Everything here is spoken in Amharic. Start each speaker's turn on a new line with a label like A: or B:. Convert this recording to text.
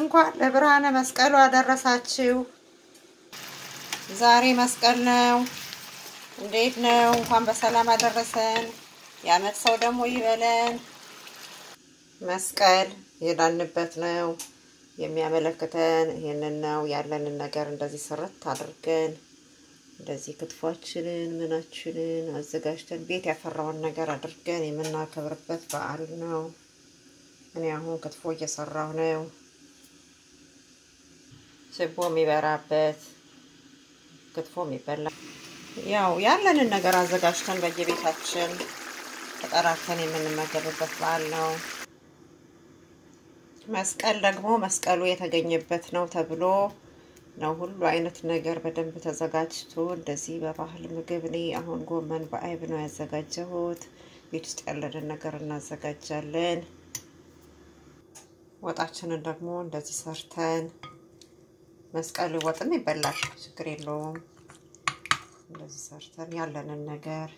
A: እንኳን ለብርሃነ መስቀሉ አደረሳችሁ። ዛሬ መስቀል ነው። እንዴት ነው? እንኳን በሰላም አደረሰን። የዓመት ሰው ደግሞ ይበለን። መስቀል የዳንበት ነው የሚያመለክተን ይህንን ነው። ያለንን ነገር እንደዚህ ስርት አድርገን እንደዚህ ክትፏችንን ምናችንን አዘጋጅተን ቤት ያፈራውን ነገር አድርገን የምናከብርበት በዓል ነው። እኔ አሁን ክትፎ እየሰራሁ ነው። ችቦ የሚበራበት ክትፎ የሚበላ ያው ያለንን ነገር አዘጋጅተን በየቤታችን ተጠራርተን የምንመገብበት በዓል ነው። መስቀል ደግሞ መስቀሉ የተገኘበት ነው ተብሎ ነው ሁሉ አይነት ነገር በደንብ ተዘጋጅቶ እንደዚህ በባህል ምግብ። እኔ አሁን ጎመን በአይብ ነው ያዘጋጀሁት። ቤት ውስጥ ያለንን ነገር እናዘጋጃለን። ወጣችንን ደግሞ እንደዚህ ሰርተን መስቀል ወጥም ይበላል፣ ችግር የለውም። እንደዚህ ሰርተን ያለንን ነገር